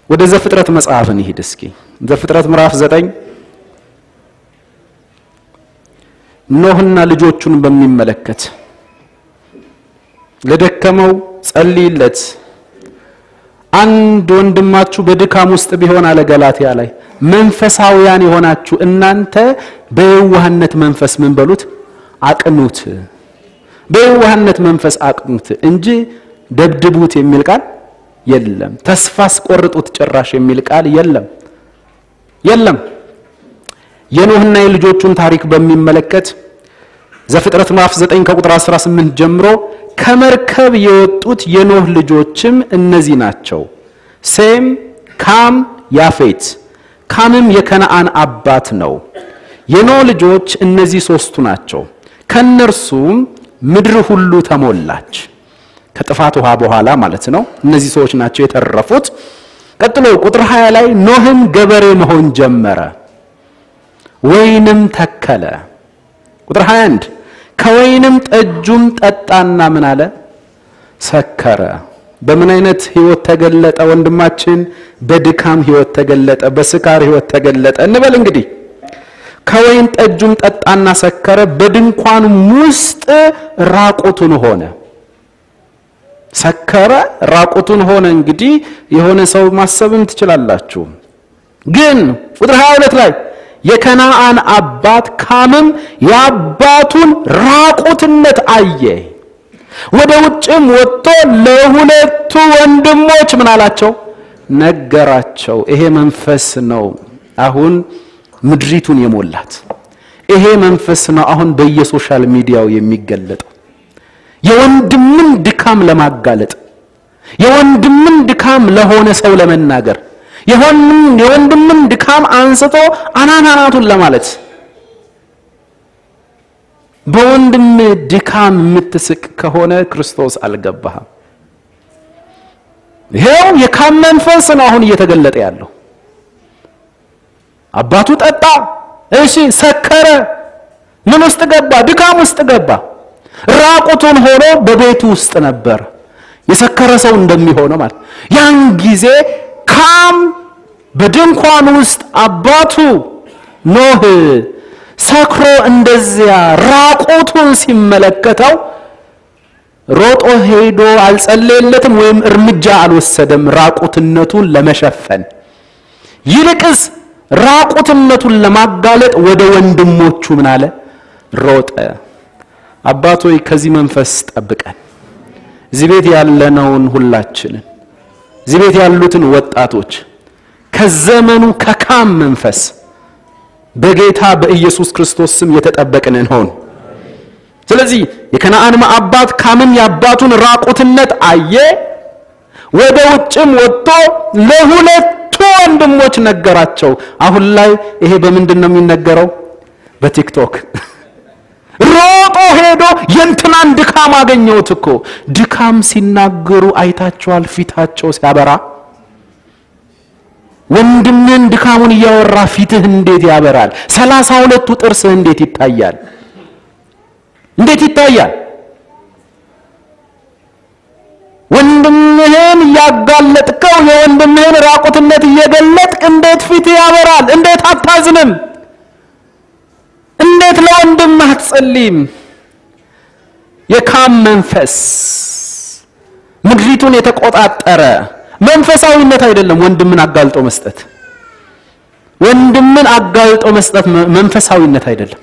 ወደ ዘፍጥረት መጽሐፍ እንሂድ እስኪ። ዘፍጥረት ምዕራፍ ዘጠኝ ኖህና ልጆቹን በሚመለከት ለደከመው ጸልይለት። አንድ ወንድማችሁ በድካም ውስጥ ቢሆን አለ ገላትያ ላይ መንፈሳውያን የሆናችሁ እናንተ በየዋህነት መንፈስ ምን በሉት አቅኑት። በየዋህነት መንፈስ አቅኑት እንጂ ደብድቡት የሚል ቃል የለም። ተስፋ አስቆርጡት ጭራሽ የሚል ቃል የለም የለም። የኖህና የልጆቹን ታሪክ በሚመለከት ዘፍጥረት ምዕራፍ 9 ከቁጥር 18 ጀምሮ ከመርከብ የወጡት የኖህ ልጆችም እነዚህ ናቸው፣ ሴም፣ ካም፣ ያፌት። ካምም የከነአን አባት ነው። የኖህ ልጆች እነዚህ ሶስቱ ናቸው። ከነርሱም ምድር ሁሉ ተሞላች። ከጥፋት ውሃ በኋላ ማለት ነው። እነዚህ ሰዎች ናቸው የተረፉት። ቀጥሎ ቁጥር 20 ላይ ኖህም ገበሬ መሆን ጀመረ፣ ወይንም ተከለ። ቁጥር 21 ከወይንም ጠጁም ጠጣና ምን አለ? ሰከረ። በምን አይነት ህይወት ተገለጠ? ወንድማችን በድካም ህይወት ተገለጠ፣ በስካር ህይወት ተገለጠ እንበል እንግዲህ ከወይን ጠጁም ጠጣና ሰከረ፣ በድንኳኑም ውስጥ ራቁቱን ሆነ። ሰከረ፣ ራቁቱን ሆነ። እንግዲህ የሆነ ሰው ማሰብም ትችላላችሁ። ግን ቁጥር 22 ላይ የከነአን አባት ካምም የአባቱን ራቁትነት አየ። ወደ ውጭም ወጥቶ ለሁለቱ ወንድሞች ምን አላቸው? ነገራቸው። ይሄ መንፈስ ነው አሁን ምድሪቱን የሞላት። ይሄ መንፈስ ነው አሁን በየሶሻል ሚዲያው የሚገለጠው። የወንድምን ድካም ለማጋለጥ የወንድምን ድካም ለሆነ ሰው ለመናገር የወንድምን ድካም አንስቶ አናናናቱን ለማለት በወንድም ድካም የምትስቅ ከሆነ ክርስቶስ አልገባህም። ይሄው የካም መንፈስ ነው አሁን እየተገለጠ ያለው። አባቱ ጠጣ፣ እሺ፣ ሰከረ። ምን ውስጥ ገባ? ድካም ውስጥ ገባ። ራቁቱን ሆኖ በቤቱ ውስጥ ነበር። የሰከረ ሰው እንደሚሆነው ማለት ያን ጊዜ ካም በድንኳን ውስጥ አባቱ ኖህ ሰክሮ እንደዚያ ራቁቱን ሲመለከተው ሮጦ ሄዶ አልጸለየለትም ወይም እርምጃ አልወሰደም ራቁትነቱን ለመሸፈን ይልቅስ ራቁትነቱን ለማጋለጥ ወደ ወንድሞቹ ምን አለ ሮጠ አባቶይ ከዚህ መንፈስ ጠብቀን እዚህ ቤት ያለነውን ሁላችንን እዚህ ቤት ያሉትን ወጣቶች ከዘመኑ ከካም መንፈስ በጌታ በኢየሱስ ክርስቶስ ስም የተጠበቅን እንሆን። ስለዚህ የከነአን አባት ካምም የአባቱን ራቁትነት አየ፣ ወደ ውጭም ወጥቶ ለሁለቱ ወንድሞች ነገራቸው። አሁን ላይ ይሄ በምንድን ነው የሚነገረው? በቲክቶክ ሮጦ ሄዶ የእንትናን ድካም አገኘሁት እኮ። ድካም ሲናገሩ አይታቸዋል፣ ፊታቸው ሲያበራ ወንድምን ድካሙን እያወራ ፊትህ እንዴት ያበራል? ሰላሳ ሁለቱ ጥርስህ እንዴት ይታያል? እንዴት ይታያል? ወንድምህን እያጋለጥከው የወንድምህን ራቁትነት እየገለጥክ እንዴት ፊትህ ያበራል? እንዴት አታዝንም? እንዴት ለወንድምህ አትጸልይም? የካም መንፈስ ምድሪቱን የተቆጣጠረ መንፈሳዊነት አይደለም። ወንድምን አጋልጦ መስጠት ወንድምን አጋልጦ መስጠት መንፈሳዊነት አይደለም።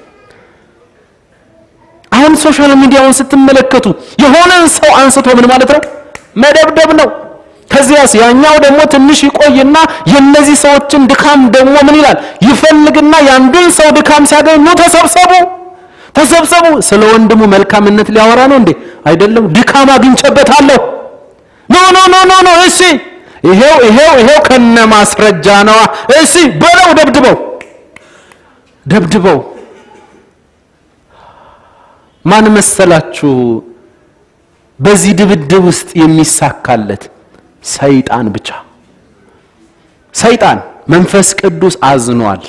አሁን ሶሻል ሚዲያውን ስትመለከቱ የሆነን ሰው አንስቶ ምን ማለት ነው መደብደብ ነው። ከዚያስ ያኛው ደግሞ ትንሽ ይቆይና የነዚህ ሰዎችን ድካም ደግሞ ምን ይላል ይፈልግና የአንዱን ሰው ድካም ሲያገኝ ኑ ተሰብሰቡ ተሰብሰቡ። ስለ ወንድሙ መልካምነት ሊያወራ ነው እንዴ? አይደለም። ድካም አግኝቼበታለሁ ኖ ኖ ኖ ኖ ኖ እሺ፣ ይሄው ይሄው ይሄው ከነ ማስረጃ ነዋ። እሺ በለው፣ ደብድበው ደብድበው። ማን መሰላችሁ በዚህ ድብድብ ውስጥ የሚሳካለት? ሰይጣን ብቻ። ሰይጣን መንፈስ ቅዱስ አዝኗል።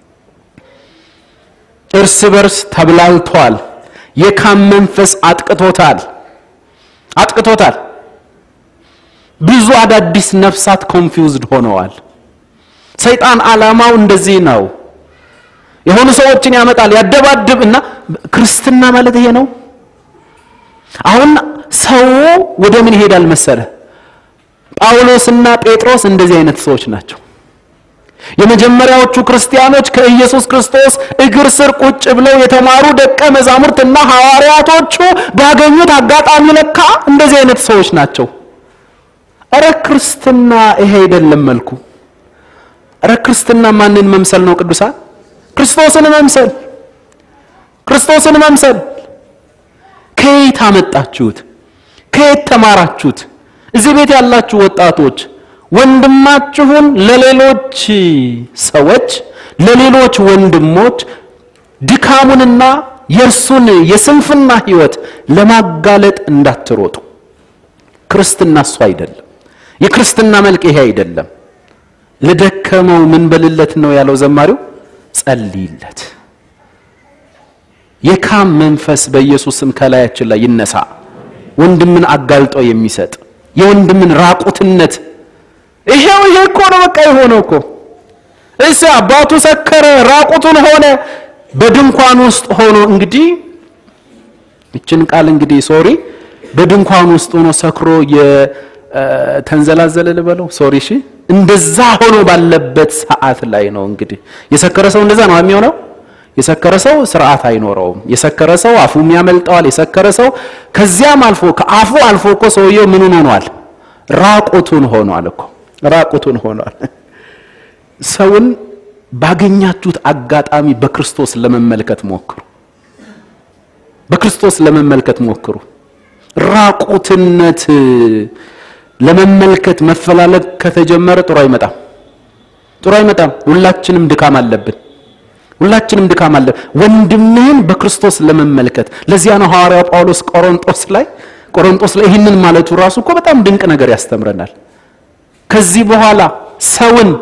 እርስ በርስ ተብላልቷል። የካም መንፈስ አጥቅቶታል አጥቅቶታል። ብዙ አዳዲስ ነፍሳት ኮንፊውዝድ ሆነዋል። ሰይጣን ዓላማው እንደዚህ ነው። የሆኑ ሰዎችን ያመጣል፣ ያደባድብ እና ክርስትና ማለት ይሄ ነው። አሁን ሰው ወደ ምን ይሄዳል መሰለ? ጳውሎስና ጴጥሮስ እንደዚህ አይነት ሰዎች ናቸው። የመጀመሪያዎቹ ክርስቲያኖች ከኢየሱስ ክርስቶስ እግር ስር ቁጭ ብለው የተማሩ ደቀ መዛሙርትና ሐዋርያቶቹ ባገኙት አጋጣሚ ለካ እንደዚህ አይነት ሰዎች ናቸው። እረ ክርስትና ይሄ አይደለም መልኩ። እረ ክርስትና ማንን መምሰል ነው? ቅዱሳን ክርስቶስን መምሰል፣ ክርስቶስን መምሰል። ከየት አመጣችሁት? ከየት ተማራችሁት? እዚህ ቤት ያላችሁ ወጣቶች ወንድማችሁን ለሌሎች ሰዎች ለሌሎች ወንድሞች ድካሙንና የእርሱን የስንፍና ሕይወት ለማጋለጥ እንዳትሮጡ። ክርስትና እሱ አይደለም። የክርስትና መልክ ይሄ አይደለም። ለደከመው ምን በልለት ነው ያለው ዘማሪው፣ ጸልይለት። የካም መንፈስ በኢየሱስም ከላያችን ላይ ይነሳ። ወንድምን አጋልጦ የሚሰጥ የወንድምን ራቁትነት ይሄው ይሄ እኮ ነው በቃ የሆነው እኮ እሺ አባቱ ሰከረ ራቁቱን ሆነ በድንኳን ውስጥ ሆኖ እንግዲህ ይችን ቃል እንግዲህ ሶሪ በድንኳን ውስጥ ሆኖ ሰክሮ የተንዘላዘለ ልበለው ሶሪ እሺ እንደዛ ሆኖ ባለበት ሰዓት ላይ ነው እንግዲህ የሰከረ ሰው እንደዛ ነው የሚሆነው የሰከረ ሰው ስርዓት አይኖረውም የሰከረ ሰው አፉም ያመልጠዋል የሰከረ ሰው ከዚያም አልፎ ከአፉ አልፎ እኮ ሰውየው ምኑን ሆኗል ራቁቱን ሆኗል እኮ ራቁቱን ሆኗል። ሰውን ባገኛችሁት አጋጣሚ በክርስቶስ ለመመልከት ሞክሩ። በክርስቶስ ለመመልከት ሞክሩ። ራቁትነት ለመመልከት መፈላለግ ከተጀመረ ጥሩ አይመጣም፣ ጥሩ አይመጣም። ሁላችንም ድካም አለብን። ሁላችንም ድካም አለ። ወንድምህን በክርስቶስ ለመመልከት ለዚያ ነው ሐዋርያው ጳውሎስ ቆሮንጦስ ላይ ቆሮንጦስ ላይ ይህንን ማለቱ ራሱ እኮ በጣም ድንቅ ነገር ያስተምረናል። ከዚህ በኋላ ሰውን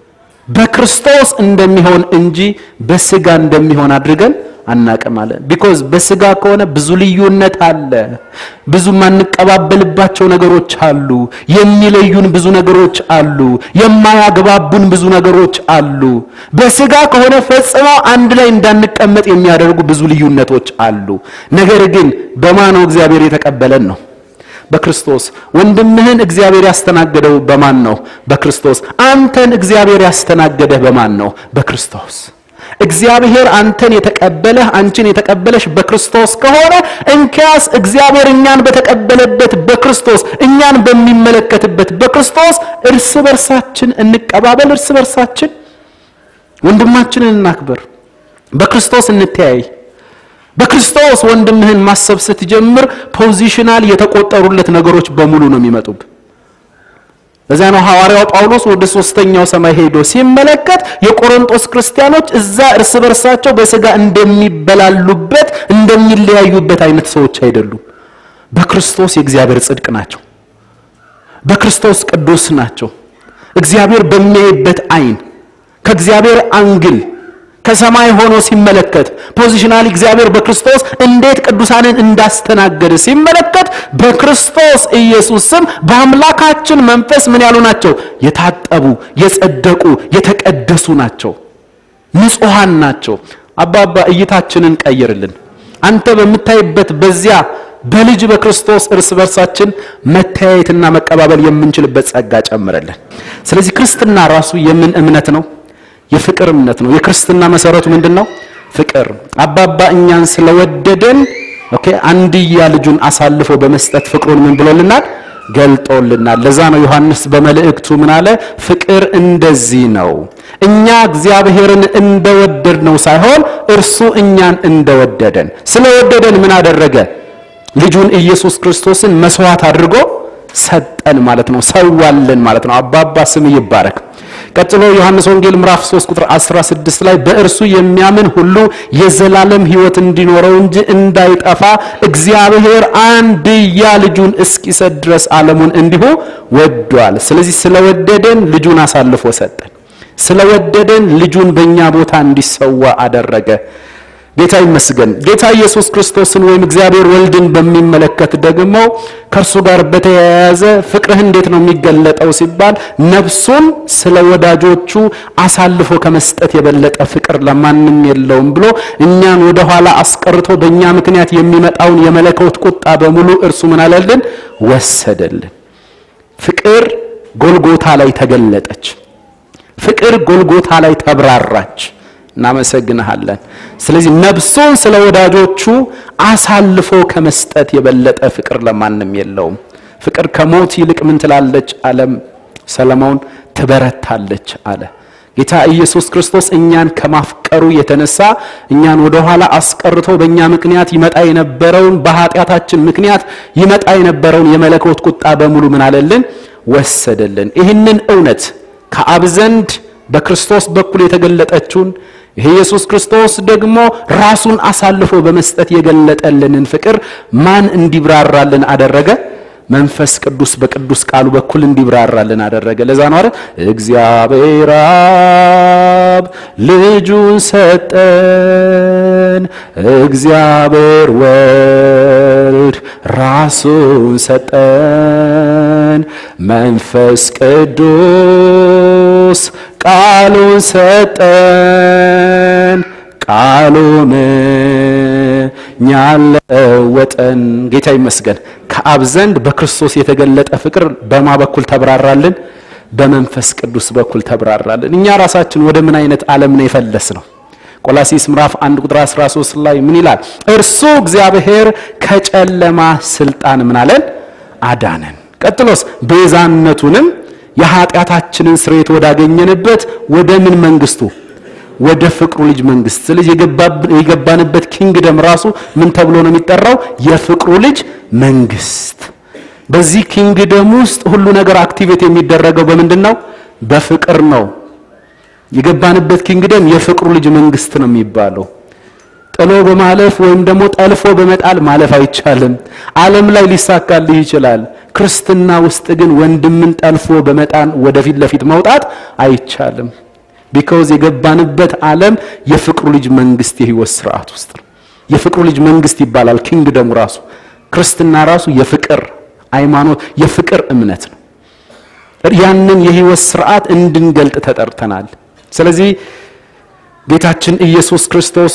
በክርስቶስ እንደሚሆን እንጂ በስጋ እንደሚሆን አድርገን አናቅም አለ። ቢኮዝ በስጋ ከሆነ ብዙ ልዩነት አለ፣ ብዙ የማንቀባበልባቸው ነገሮች አሉ፣ የሚለዩን ብዙ ነገሮች አሉ፣ የማያግባቡን ብዙ ነገሮች አሉ። በስጋ ከሆነ ፈጽሞ አንድ ላይ እንዳንቀመጥ የሚያደርጉ ብዙ ልዩነቶች አሉ። ነገር ግን በማን ነው እግዚአብሔር የተቀበለን ነው በክርስቶስ ወንድምህን እግዚአብሔር ያስተናገደው በማን ነው? በክርስቶስ። አንተን እግዚአብሔር ያስተናገደህ በማን ነው? በክርስቶስ። እግዚአብሔር አንተን የተቀበለህ አንቺን የተቀበለሽ በክርስቶስ ከሆነ እንኪያስ እግዚአብሔር እኛን በተቀበለበት በክርስቶስ እኛን በሚመለከትበት በክርስቶስ እርስ በርሳችን እንቀባበል፣ እርስ በርሳችን ወንድማችንን እናክብር፣ በክርስቶስ እንተያይ። በክርስቶስ ወንድምህን ማሰብ ስትጀምር ፖዚሽናል የተቆጠሩለት ነገሮች በሙሉ ነው የሚመጡብ። ለዚያ ነው ሐዋርያው ጳውሎስ ወደ ሶስተኛው ሰማይ ሄዶ ሲመለከት የቆሮንቶስ ክርስቲያኖች እዛ እርስ በርሳቸው በስጋ እንደሚበላሉበት እንደሚለያዩበት አይነት ሰዎች አይደሉም። በክርስቶስ የእግዚአብሔር ጽድቅ ናቸው። በክርስቶስ ቅዱስ ናቸው። እግዚአብሔር በሚያይበት አይን ከእግዚአብሔር አንግል ከሰማይ ሆኖ ሲመለከት ፖዚሽናሊ እግዚአብሔር በክርስቶስ እንዴት ቅዱሳንን እንዳስተናገደ ሲመለከት በክርስቶስ ኢየሱስ ስም በአምላካችን መንፈስ ምን ያሉ ናቸው? የታጠቡ፣ የጸደቁ፣ የተቀደሱ ናቸው። ንጹሐን ናቸው። አባባ እይታችንን ቀይርልን። አንተ በምታይበት በዚያ በልጅ በክርስቶስ እርስ በርሳችን መተያየትና መቀባበል የምንችልበት ጸጋ ጨምረልን። ስለዚህ ክርስትና ራሱ የምን እምነት ነው? የፍቅር እምነት ነው። የክርስትና መሰረቱ ምንድን ነው? ፍቅር። አባባ እኛን ስለወደደን ኦኬ አንድያ ልጁን አሳልፎ በመስጠት ፍቅሩን ምን ብሎልናል? ገልጦልናል። ለዛ ነው ዮሐንስ በመልእክቱ ምን አለ? ፍቅር እንደዚህ ነው እኛ እግዚአብሔርን እንደወደድ ነው ሳይሆን እርሱ እኛን እንደወደደን ስለወደደን ምን አደረገ? ልጁን ኢየሱስ ክርስቶስን መስዋዕት አድርጎ ሰጠን ማለት ነው። ሰዋልን ማለት ነው። አባባ ስም ይባረክ። ቀጥሎ ዮሐንስ ወንጌል ምዕራፍ 3 ቁጥር 16 ላይ በእርሱ የሚያምን ሁሉ የዘላለም ሕይወት እንዲኖረው እንጂ እንዳይጠፋ እግዚአብሔር አንድያ ልጁን እስኪሰጥ ድረስ ዓለሙን እንዲሁ ወዷል። ስለዚህ ስለወደደን ልጁን አሳልፎ ሰጠን። ስለወደደን ልጁን በእኛ ቦታ እንዲሰዋ አደረገ። ጌታ ይመስገን። ጌታ ኢየሱስ ክርስቶስን ወይም እግዚአብሔር ወልድን በሚመለከት ደግሞ ከእርሱ ጋር በተያያዘ ፍቅርህ እንዴት ነው የሚገለጠው ሲባል ነፍሱን ስለ ወዳጆቹ አሳልፎ ከመስጠት የበለጠ ፍቅር ለማንም የለውም ብሎ እኛን ወደ ኋላ አስቀርቶ በእኛ ምክንያት የሚመጣውን የመለኮት ቁጣ በሙሉ እርሱ ምን አለልን? ወሰደልን። ፍቅር ጎልጎታ ላይ ተገለጠች። ፍቅር ጎልጎታ ላይ ተብራራች። እናመሰግንሃለን። ስለዚህ ነፍሱን ስለ ወዳጆቹ አሳልፎ ከመስጠት የበለጠ ፍቅር ለማንም የለውም። ፍቅር ከሞት ይልቅ ምን ትላለች? ዓለም ሰለሞን ትበረታለች አለ። ጌታ ኢየሱስ ክርስቶስ እኛን ከማፍቀሩ የተነሳ እኛን ወደ ኋላ አስቀርቶ በእኛ ምክንያት ይመጣ የነበረውን በኃጢአታችን ምክንያት ይመጣ የነበረውን የመለኮት ቁጣ በሙሉ ምን አለልን? ወሰደልን። ይህንን እውነት ከአብ ዘንድ በክርስቶስ በኩል የተገለጠችውን ይሄ ኢየሱስ ክርስቶስ ደግሞ ራሱን አሳልፎ በመስጠት የገለጠልንን ፍቅር ማን እንዲብራራልን አደረገ? መንፈስ ቅዱስ በቅዱስ ቃሉ በኩል እንዲብራራልን አደረገ። ለዛ ነው አይደል እግዚአብሔር አብ ልጁን ሰጠን፣ እግዚአብሔር ወልድ ራሱን ሰጠን፣ መንፈስ ቅዱስ ቃሉን ሰጠን ቃሉን እኛን ለወጠን። ጌታ ይመስገን። ከአብ ዘንድ በክርስቶስ የተገለጠ ፍቅር በማ በኩል ተብራራልን? በመንፈስ ቅዱስ በኩል ተብራራልን። እኛ ራሳችን ወደ ምን አይነት ዓለም ነው የፈለስ ነው? ቆላሲስ ምዕራፍ 1 ቁጥር 13 ላይ ምን ይላል? እርሱ እግዚአብሔር ከጨለማ ስልጣን ምን አለን? አዳነን። ቀጥሎስ ቤዛነቱንም የኃጢአታችንን ስርየት ወዳገኘንበት ወደ ምን መንግስቱ ወደ ፍቅሩ ልጅ መንግስት። ስለዚህ የገባንበት ኪንግደም ራሱ ምን ተብሎ ነው የሚጠራው? የፍቅሩ ልጅ መንግስት። በዚህ ኪንግደም ውስጥ ሁሉ ነገር አክቲቬት የሚደረገው በምንድን ነው? በፍቅር ነው። የገባንበት ኪንግደም የፍቅሩ ልጅ መንግስት ነው የሚባለው። ጥሎ በማለፍ ወይም ደግሞ ጠልፎ በመጣል ማለፍ አይቻልም። ዓለም ላይ ሊሳካልህ ይችላል። ክርስትና ውስጥ ግን ወንድምን ጠልፎ በመጣን ወደፊት ለፊት መውጣት አይቻልም። ቢካውዝ የገባንበት ዓለም የፍቅሩ ልጅ መንግስት የህይወት ስርዓት ውስጥ ነው። የፍቅሩ ልጅ መንግስት ይባላል ኪንግደሙ ራሱ። ክርስትና ራሱ የፍቅር ሃይማኖት፣ የፍቅር እምነት ነው። ያንን የህይወት ስርዓት እንድንገልጥ ተጠርተናል። ስለዚህ ጌታችን ኢየሱስ ክርስቶስ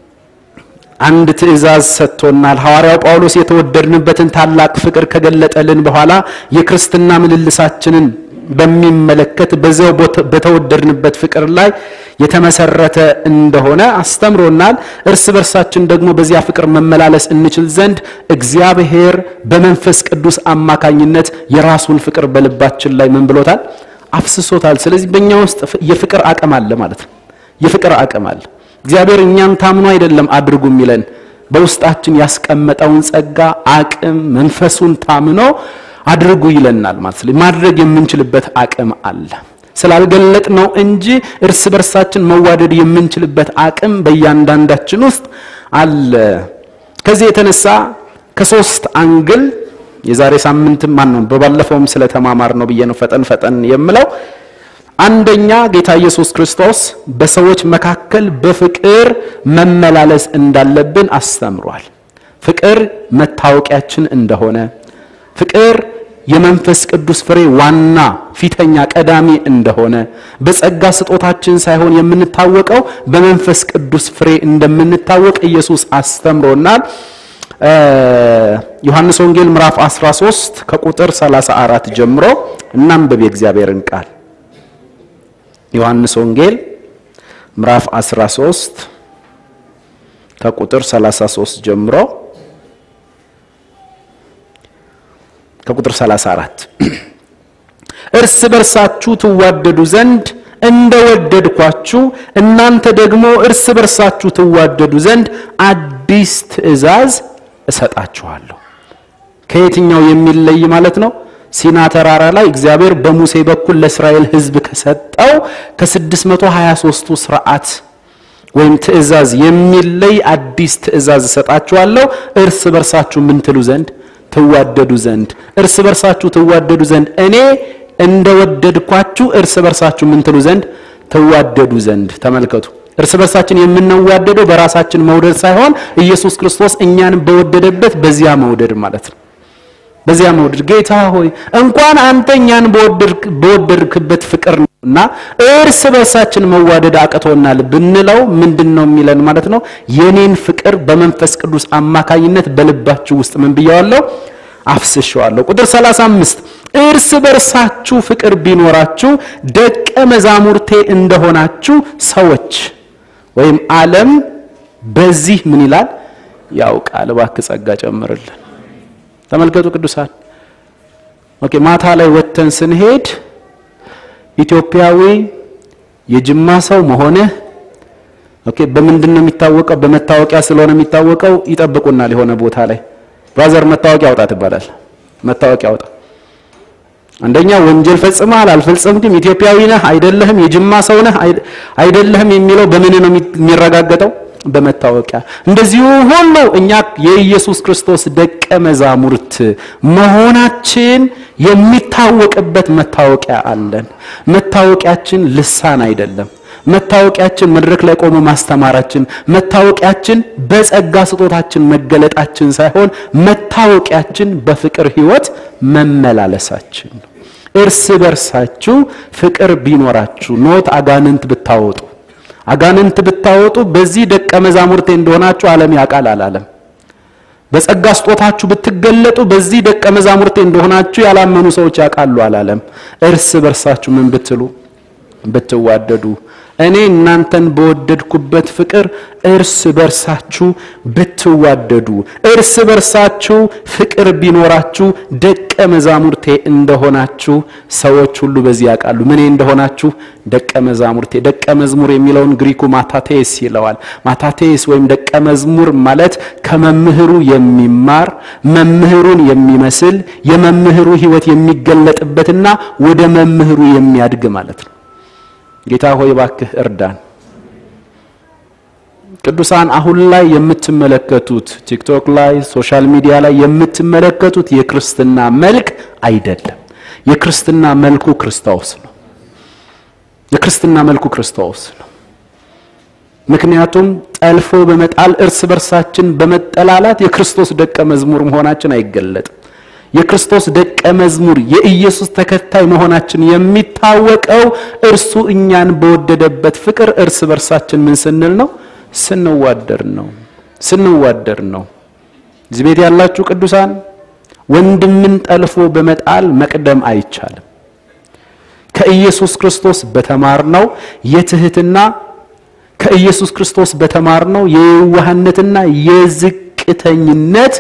አንድ ትእዛዝ ሰጥቶናል። ሐዋርያው ጳውሎስ የተወደድንበትን ታላቅ ፍቅር ከገለጠልን በኋላ የክርስትና ምልልሳችንን በሚመለከት በዚያው በተወደድንበት ፍቅር ላይ የተመሰረተ እንደሆነ አስተምሮናል። እርስ በርሳችን ደግሞ በዚያ ፍቅር መመላለስ እንችል ዘንድ እግዚአብሔር በመንፈስ ቅዱስ አማካኝነት የራሱን ፍቅር በልባችን ላይ ምን ብሎታል? አፍስሶታል። ስለዚህ በእኛ ውስጥ የፍቅር አቅም አለ ማለት ነው። የፍቅር አቅም አለ። እግዚአብሔር እኛን ታምኖ አይደለም አድርጉ የሚለን በውስጣችን ያስቀመጠውን ጸጋ አቅም መንፈሱን ታምኖ አድርጉ ይለናል ማለት ነው። ማድረግ የምንችልበት አቅም አለ። ስላልገለጥ ነው እንጂ እርስ በርሳችን መዋደድ የምንችልበት አቅም በእያንዳንዳችን ውስጥ አለ። ከዚህ የተነሳ ከሶስት አንግል የዛሬ ሳምንትም ማን ነው በባለፈውም ስለተማማር ነው ብዬ ነው ፈጠን ፈጠን የምለው። አንደኛ ጌታ ኢየሱስ ክርስቶስ በሰዎች መካከል በፍቅር መመላለስ እንዳለብን አስተምሯል። ፍቅር መታወቂያችን እንደሆነ ፍቅር የመንፈስ ቅዱስ ፍሬ ዋና ፊተኛ ቀዳሚ እንደሆነ በጸጋ ስጦታችን ሳይሆን የምንታወቀው በመንፈስ ቅዱስ ፍሬ እንደምንታወቅ ኢየሱስ አስተምሮናል። ዮሐንስ ወንጌል ምዕራፍ 13 ከቁጥር 34 ጀምሮ እናንብብ የእግዚአብሔርን ቃል። ዮሐንስ ወንጌል ምዕራፍ 13 ከቁጥር 33 ጀምሮ ከቁጥር 34 እርስ በርሳችሁ ትዋደዱ ዘንድ እንደወደድኳችሁ እናንተ ደግሞ እርስ በርሳችሁ ትዋደዱ ዘንድ አዲስ ትእዛዝ እሰጣችኋለሁ። ከየትኛው የሚለይ ማለት ነው? ሲና ተራራ ላይ እግዚአብሔር በሙሴ በኩል ለእስራኤል ሕዝብ ከሰጠው ከ623ቱ ስርዓት ወይም ትእዛዝ የሚለይ አዲስ ትእዛዝ እሰጣችኋለሁ እርስ በርሳችሁ ምን ትሉ ዘንድ ትዋደዱ ዘንድ እርስ በርሳችሁ ትዋደዱ ዘንድ እኔ እንደወደድኳችሁ እርስ በርሳችሁ ምን ትሉ ዘንድ ትዋደዱ ዘንድ። ተመልከቱ፣ እርስ በርሳችን የምንዋደደው በራሳችን መውደድ ሳይሆን ኢየሱስ ክርስቶስ እኛን በወደደበት በዚያ መውደድ ማለት ነው። በዚያ መውደድ ጌታ ሆይ እንኳን አንተ እኛን በወደድክበት ፍቅር ነውና እርስ በርሳችን መዋደድ አቅቶናል ብንለው ምንድን ነው የሚለን ማለት ነው? የኔን ፍቅር በመንፈስ ቅዱስ አማካኝነት በልባችሁ ውስጥ ምን ብየዋለሁ? አፍስሸዋለሁ። ቁጥር 35 እርስ በርሳችሁ ፍቅር ቢኖራችሁ ደቀ መዛሙርቴ እንደሆናችሁ ሰዎች ወይም ዓለም በዚህ ምን ይላል ያውቃል። እባክህ ጸጋ ጨምርልን። ተመልከቱ ቅዱሳን። ኦኬ ማታ ላይ ወጥተን ስንሄድ ኢትዮጵያዊ የጅማ ሰው መሆንህ ኦኬ በምንድን ነው የሚታወቀው? በመታወቂያ ስለሆነ የሚታወቀው ይጠብቁናል። የሆነ ቦታ ላይ ብራዘር መታወቂያ አውጣ ትባላል። መታወቂያ አውጣ። አንደኛ ወንጀል ፈጽመሃል አልፈጸምክም፣ ኢትዮጵያዊ ነህ አይደለህም፣ የጅማ ሰው ነህ አይደለህም የሚለው በምን ነው የሚረጋገጠው? በመታወቂያ እንደዚሁ ሁሉ እኛ የኢየሱስ ክርስቶስ ደቀ መዛሙርት መሆናችን የሚታወቅበት መታወቂያ አለን። መታወቂያችን ልሳን አይደለም። መታወቂያችን መድረክ ላይ ቆሞ ማስተማራችን፣ መታወቂያችን በጸጋ ስጦታችን መገለጣችን ሳይሆን መታወቂያችን በፍቅር ሕይወት መመላለሳችን ነው። እርስ በርሳችሁ ፍቅር ቢኖራችሁ ኖት አጋንንት ብታወጡ አጋንንት ብታወጡ በዚህ ደቀ መዛሙርቴ እንደሆናችሁ ዓለም ያውቃል አላለም። በጸጋ ስጦታችሁ ብትገለጡ በዚህ ደቀ መዛሙርቴ እንደሆናችሁ ያላመኑ ሰዎች ያውቃሉ አላለም። እርስ በርሳችሁ ምን ብትሉ ብትዋደዱ እኔ እናንተን በወደድኩበት ፍቅር እርስ በርሳችሁ ብትዋደዱ እርስ በርሳችሁ ፍቅር ቢኖራችሁ ደቀ መዛሙርቴ እንደሆናችሁ ሰዎች ሁሉ በዚህ ያውቃሉ። ምን እንደሆናችሁ ደቀ መዛሙርቴ። ደቀ መዝሙር የሚለውን ግሪኩ ማታቴስ ይለዋል። ማታቴስ ወይም ደቀ መዝሙር ማለት ከመምህሩ የሚማር መምህሩን የሚመስል የመምህሩ ሕይወት የሚገለጥበትና ወደ መምህሩ የሚያድግ ማለት ነው። ጌታ ሆይ እባክህ እርዳን። ቅዱሳን አሁን ላይ የምትመለከቱት ቲክቶክ ላይ ሶሻል ሚዲያ ላይ የምትመለከቱት የክርስትና መልክ አይደለም። የክርስትና መልኩ ክርስቶስ ነው። የክርስትና መልኩ ክርስቶስ ነው። ምክንያቱም ጠልፎ በመጣል እርስ በርሳችን በመጠላላት የክርስቶስ ደቀ መዝሙር መሆናችን አይገለጥም። የክርስቶስ ደቀ መዝሙር የኢየሱስ ተከታይ መሆናችን የሚታወቀው እርሱ እኛን በወደደበት ፍቅር እርስ በርሳችን ምን ስንል ነው? ስንዋደር ነው። ስንዋደር ነው። እዚህ ቤት ያላችሁ ቅዱሳን ወንድምን ጠልፎ በመጣል መቅደም አይቻልም። ከኢየሱስ ክርስቶስ በተማርነው የትህትና ከኢየሱስ ክርስቶስ በተማርነው የየዋህነትና የዝቅተኝነት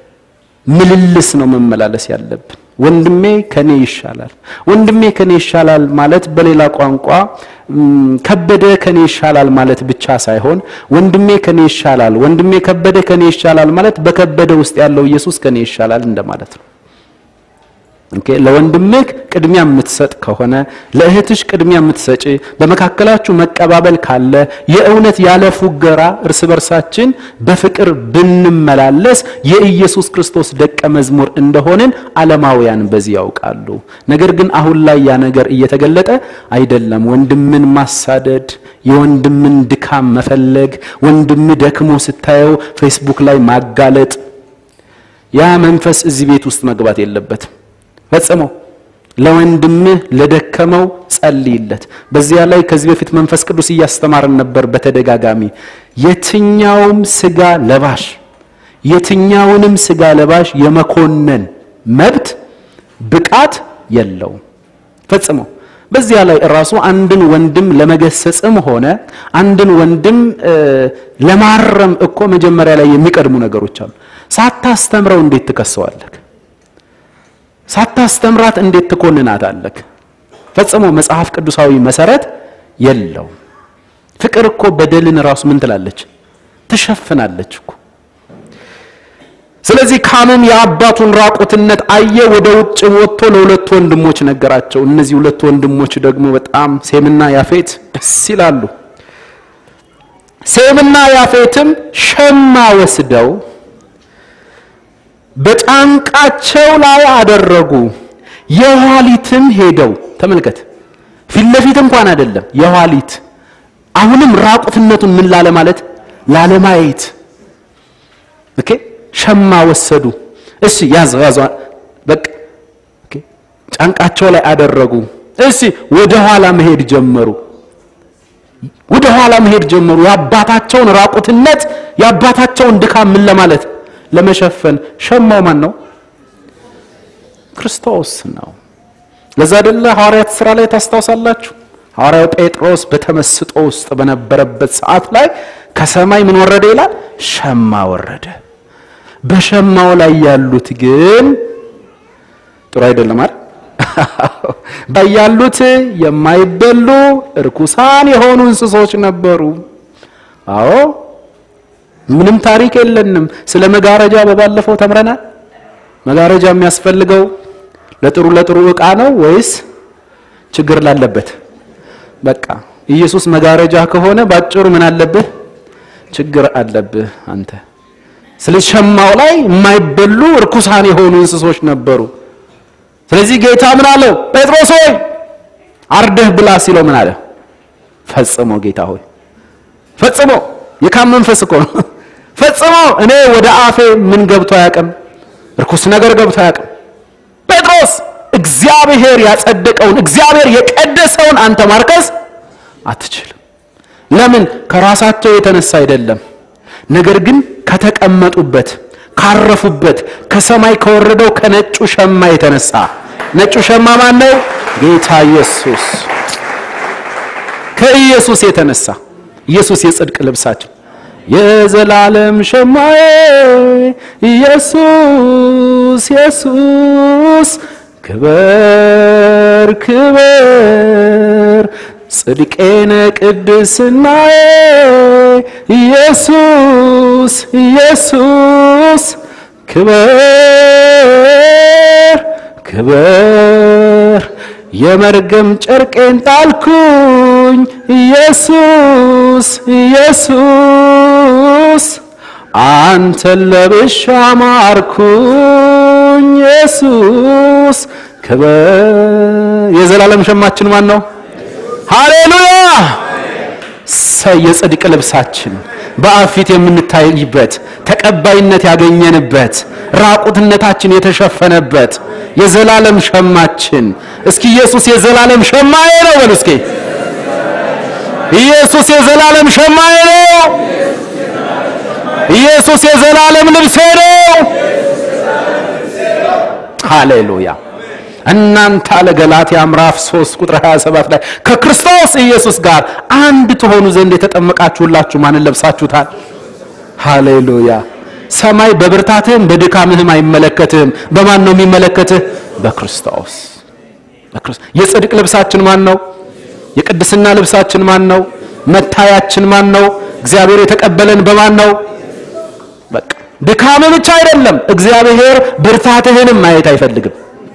ምልልስ ነው መመላለስ ያለብን። ወንድሜ ከኔ ይሻላል፣ ወንድሜ ከኔ ይሻላል ማለት በሌላ ቋንቋ ከበደ ከኔ ይሻላል ማለት ብቻ ሳይሆን ወንድሜ ከኔ ይሻላል፣ ወንድሜ ከበደ ከኔ ይሻላል ማለት በከበደ ውስጥ ያለው ኢየሱስ ከኔ ይሻላል እንደማለት ነው። ኦኬ ለወንድምህ ቅድሚያ የምትሰጥ ከሆነ ለእህትሽ ቅድሚያ የምትሰጪ በመካከላችሁ መቀባበል ካለ የእውነት ያለ ፉገራ እርስ በርሳችን በፍቅር ብንመላለስ የኢየሱስ ክርስቶስ ደቀ መዝሙር እንደሆንን ዓለማውያን በዚህ ያውቃሉ። ነገር ግን አሁን ላይ ያ ነገር እየተገለጠ አይደለም። ወንድምን ማሳደድ፣ የወንድምን ድካም መፈለግ፣ ወንድም ደክሞ ስታየው ፌስቡክ ላይ ማጋለጥ፣ ያ መንፈስ እዚህ ቤት ውስጥ መግባት የለበትም። ፈጽሞ ለወንድምህ ለደከመው ጸልይለት። በዚያ ላይ ከዚህ በፊት መንፈስ ቅዱስ እያስተማርን ነበር በተደጋጋሚ የትኛውም ስጋ ለባሽ የትኛውንም ስጋ ለባሽ የመኮነን መብት ብቃት የለውም ፈጽሞ። በዚያ ላይ እራሱ አንድን ወንድም ለመገሰጽም ሆነ አንድን ወንድም ለማረም እኮ መጀመሪያ ላይ የሚቀድሙ ነገሮች አሉ። ሳታስተምረው እንዴት ትከሰዋለህ? ሳታስተምራት እንዴት ትኮንናታለህ? ፈጽሞ መጽሐፍ ቅዱሳዊ መሰረት የለውም። ፍቅር እኮ በደልን ራሱ ምን ትላለች? ትሸፍናለች እኮ። ስለዚህ ካምም የአባቱን ራቁትነት አየ፣ ወደ ውጭ ወጥቶ ለሁለቱ ወንድሞች ነገራቸው። እነዚህ ሁለቱ ወንድሞች ደግሞ በጣም ሴምና ያፌት ደስ ይላሉ። ሴምና ያፌትም ሸማ ወስደው በጫንቃቸው ላይ አደረጉ። የኋሊትም ሄደው ተመልከት፣ ፊት ለፊት እንኳን አይደለም፣ የኋሊት አሁንም ራቁትነቱን ምን ላለ ማለት ላለማየት ኦኬ ሸማ ወሰዱ። እሺ ያዘው ያዘው በቃ ኦኬ ጫንቃቸው ላይ አደረጉ። እሺ ወደ ኋላ መሄድ ጀመሩ። ወደ ኋላ መሄድ ጀመሩ። የአባታቸውን ራቁትነት የአባታቸውን ድካም ምን ለማለት ለመሸፈን ሸማው ማን ነው? ክርስቶስ ነው። ለዛ አይደለ ሐዋርያት ሥራ ላይ ታስታውሳላችሁ? ሐዋርያው ጴጥሮስ በተመስጦ ውስጥ በነበረበት ሰዓት ላይ ከሰማይ ምን ወረደ ይላል? ሸማ ወረደ። በሸማው ላይ ያሉት ግን ጥሩ አይደለም አይደል? ያሉት የማይበሉ እርኩሳን የሆኑ እንስሶች ነበሩ። አዎ ምንም ታሪክ የለንም። ስለ መጋረጃ በባለፈው ተምረናል። መጋረጃ የሚያስፈልገው ለጥሩ ለጥሩ ዕቃ ነው ወይስ ችግር ላለበት? በቃ ኢየሱስ መጋረጃ ከሆነ ባጭሩ ምን አለብህ? ችግር አለብህ አንተ። ስለዚህ ሸማው ላይ የማይበሉ እርኩሳን የሆኑ እንስሶች ነበሩ። ስለዚህ ጌታ ምን አለው? ጴጥሮስ ሆይ አርደህ ብላ ሲለው ምን አለ? ፈጽሞ ጌታ ሆይ ፈጽሞ የካም መንፈስ እኮ ነው። ፈጽሞ እኔ ወደ አፌ ምን ገብቶ አያውቅም፣ እርኩስ ነገር ገብቶ አያውቅም። ጴጥሮስ እግዚአብሔር ያጸደቀውን እግዚአብሔር የቀደሰውን አንተ ማርከስ አትችልም። ለምን? ከራሳቸው የተነሳ አይደለም፣ ነገር ግን ከተቀመጡበት ካረፉበት ከሰማይ ከወረደው ከነጩ ሸማ የተነሳ ነጩ ሸማ ማን ነው? ጌታ ኢየሱስ። ከኢየሱስ የተነሳ ኢየሱስ የጽድቅ ልብሳችን የዘላለም ሸማዬ ኢየሱስ ኢየሱስ ክበር ክበር ጽድቄነ ቅድስናዬ ኢየሱስ ኢየሱስ ክበር ክበር የመርገም ጨርቄን ጣልኩኝ ኢየሱስ ኢየሱስ አንተን ለብሻ ማርኩኝ ኢየሱስ ክበር የዘላለም ሸማችን ማን ነው? ሃሌሉያ! ሰይ የጽድቅ ልብሳችን በአብ ፊት የምንታይበት ተቀባይነት ያገኘንበት ራቁትነታችን የተሸፈነበት የዘላለም ሸማችን። እስኪ ኢየሱስ የዘላለም ሸማዬ ነው በሉ እስኪ። ኢየሱስ የዘላለም ሸማዬ ነው። ኢየሱስ የዘላለም ልብሴ ነው። ሃሌሉያ! እናንተ አለ ገላትያ ምዕራፍ 3 ቁጥር 27 ላይ ከክርስቶስ ኢየሱስ ጋር አንድ ትሆኑ ዘንድ የተጠመቃችሁላችሁ ማንን ለብሳችሁታል? ሃሌሉያ! ሰማይ በብርታትህም በድካምህም አይመለከትህም። በማን ነው የሚመለከትህ? በክርስቶስ በክርስቶስ። የጽድቅ ልብሳችን ማን ነው? የቅድስና ልብሳችን ማን ነው? መታያችን ማን ነው? እግዚአብሔር የተቀበለን በማን ነው? በቃ ድካምህ ብቻ አይደለም፣ እግዚአብሔር ብርታትህንም ማየት አይፈልግም።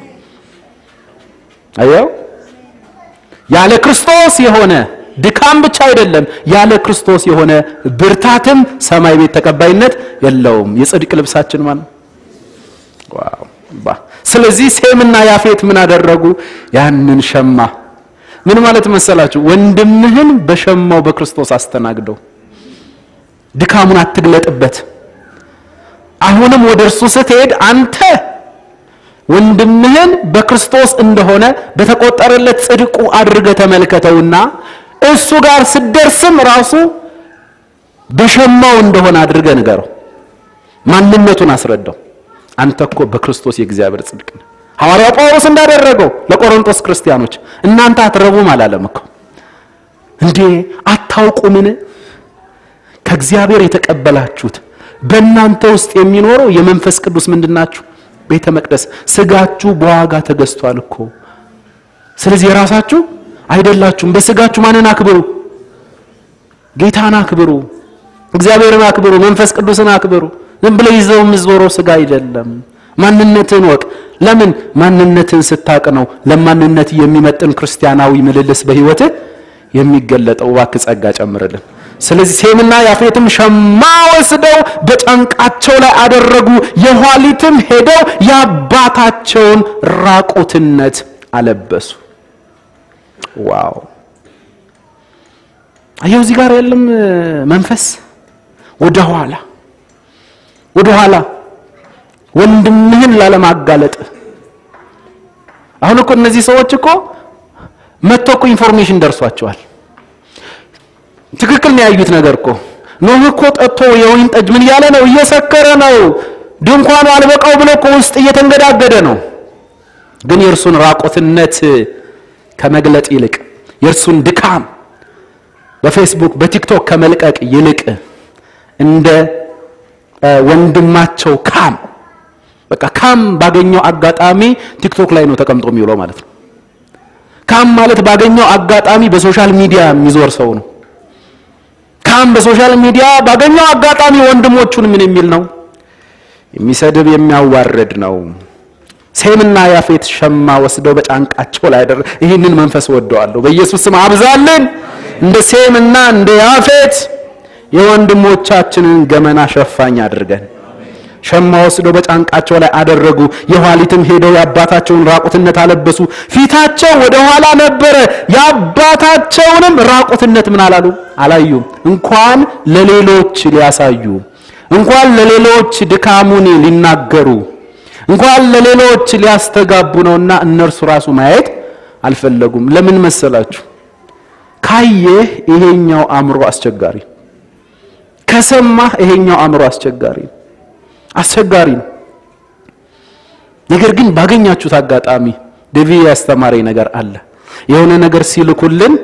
አየው ያለ ክርስቶስ የሆነ ድካም ብቻ አይደለም፣ ያለ ክርስቶስ የሆነ ብርታትም ሰማይ ቤት ተቀባይነት የለውም። የጽድቅ ልብሳችን ማን ነው? ዋው ባ ስለዚህ ሴምና ያፌት ምን አደረጉ? ያንን ሸማ ምን ማለት መሰላችሁ? ወንድምህን በሸማው በክርስቶስ አስተናግደው። ድካሙን አትግለጥበት። አሁንም ወደ እርሱ ስትሄድ አንተ ወንድምህን በክርስቶስ እንደሆነ በተቆጠረለት ጽድቁ አድርገህ ተመልከተውና እሱ ጋር ስደርስም ራሱ በሸማው እንደሆነ አድርገህ ንገረው። ማንነቱን አስረዳው። አንተ እኮ በክርስቶስ የእግዚአብሔር ጽድቅ ነህ። ሐዋርያው ጳውሎስ እንዳደረገው ለቆሮንቶስ ክርስቲያኖች እናንተ አትረቡም አላለም እኮ እንዴ አታውቁምን? ከእግዚአብሔር የተቀበላችሁት በእናንተ ውስጥ የሚኖረው የመንፈስ ቅዱስ ምንድናችሁ? ቤተ መቅደስ ስጋችሁ በዋጋ ተገዝቷል እኮ። ስለዚህ የራሳችሁ አይደላችሁም። በስጋችሁ ማንን አክብሩ? ጌታን አክብሩ፣ እግዚአብሔርን አክብሩ፣ መንፈስ ቅዱስን አክብሩ። ዝም ብለህ ይዘው የምትዞረው ስጋ አይደለም። ማንነትን ወቅ። ለምን ማንነትን ስታቅ ነው ለማንነት የሚመጥን ክርስቲያናዊ ምልልስ በህይወትህ የሚገለጠው። እባክህ ጸጋ ጨምርልን። ስለዚህ ሴምና ያፌትም ሸማ ወስደው በጫንቃቸው ላይ አደረጉ። የኋሊትም ሄደው የአባታቸውን ራቁትነት አለበሱ። ዋው! አየው እዚህ ጋር ያለም መንፈስ ወደ ኋላ ወደ ኋላ ወንድምህን ላለማጋለጥ አሁን እኮ እነዚህ ሰዎች እኮ መጥቶ እኮ ኢንፎርሜሽን ደርሷቸዋል። ትክክል ነው ያዩት ነገር እኮ ኖህ እኮ ጠጥቶ የወይን ጠጅ ምን እያለ ነው? እየሰከረ ነው። ድንኳኑ አልበቃው ብሎ እኮ ውስጥ እየተንገዳገደ ነው። ግን የእርሱን ራቆትነት ከመግለጥ ይልቅ የእርሱን ድካም በፌስቡክ በቲክቶክ ከመልቀቅ ይልቅ እንደ ወንድማቸው ካም በቃ ካም ባገኘው አጋጣሚ ቲክቶክ ላይ ነው ተቀምጦ የሚውለው ማለት ነው። ካም ማለት ባገኘው አጋጣሚ በሶሻል ሚዲያ የሚዞር ሰው ነው። ካም በሶሻል ሚዲያ ባገኘው አጋጣሚ ወንድሞቹን ምን የሚል ነው? የሚሰድብ የሚያዋርድ ነው። ሴምና ያፌት ሸማ ወስደው በጫንቃቸው ላይ አደረ። ይህንን መንፈስ ወደዋለሁ። በኢየሱስ ስም አብዛልን። እንደ ሴምና እንደ ያፌት የወንድሞቻችንን ገመና ሸፋኝ አድርገን ሸማ ወስደው በጫንቃቸው ላይ አደረጉ። የኋሊትም ሄደው የአባታቸውን ራቁትነት አለበሱ። ፊታቸው ወደ ኋላ ነበረ። የአባታቸውንም ራቁትነት ምን አላሉ? አላዩም። እንኳን ለሌሎች ሊያሳዩ፣ እንኳን ለሌሎች ድካሙን ሊናገሩ፣ እንኳን ለሌሎች ሊያስተጋቡ ነውና እነርሱ ራሱ ማየት አልፈለጉም። ለምን መሰላችሁ? ካየህ ይሄኛው አእምሮ አስቸጋሪ፣ ከሰማህ ይሄኛው አእምሮ አስቸጋሪ አስቸጋሪ ነው። ነገር ግን ባገኛችሁት አጋጣሚ ዴቪ ያስተማረኝ ነገር አለ። የሆነ ነገር ሲልኩልን